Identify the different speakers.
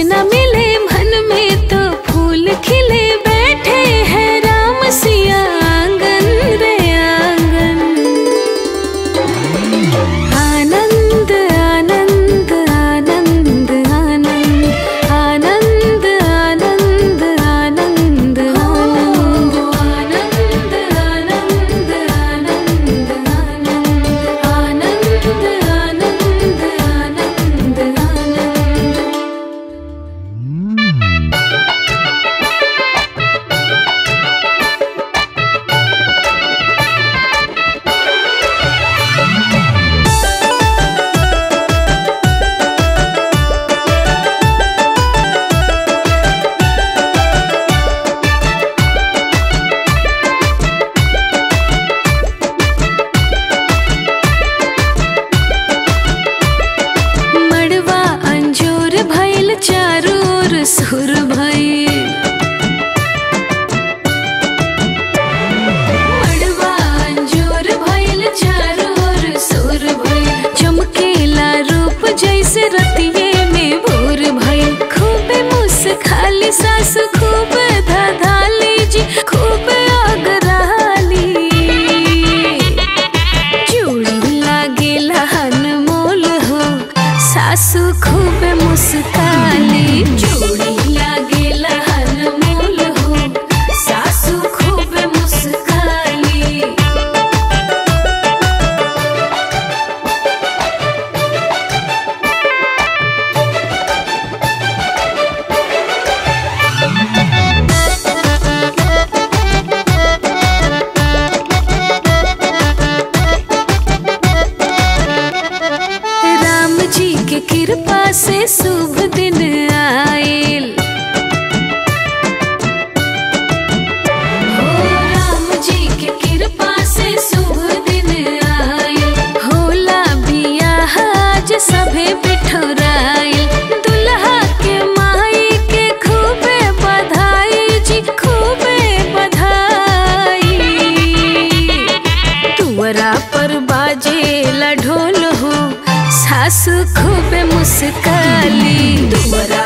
Speaker 1: सजना मिले मन में तो फूल खिले बैठे हैं राम सिया आंगन रे आंगन आनंद आनंद आनंद आनंद आनंद आनंद आनंद आनंद आनंद आनंद आनंद आनंद आनंद आनंद आनंद आनंद मड़वा अंजोर भइल चारू ओर सुर भइल मड़वा अंजोर भइल चारू ओर सुर भइल चमकेला रूप जैसे रतिये में भोर भइल खूबे मुस खाली सास खूब धधाली जी खूब अगराली चूड़ी लागेला अनमोल हो सासु खूब मुस्काली चूड़ी लागेला अनमोल हो सासु खूब मुस्काली राम जी के कृपा से शुभ दिन आयल हो राम जी के कृपा से शुभ दिन आयल होला बियाह आज सभे बिठोरायल दुल्हा के माई के खूबे बधाई जी खूबे बधाई तुअरा पर बाजे ढोल हो सासु खूब मुस्काली तुअरा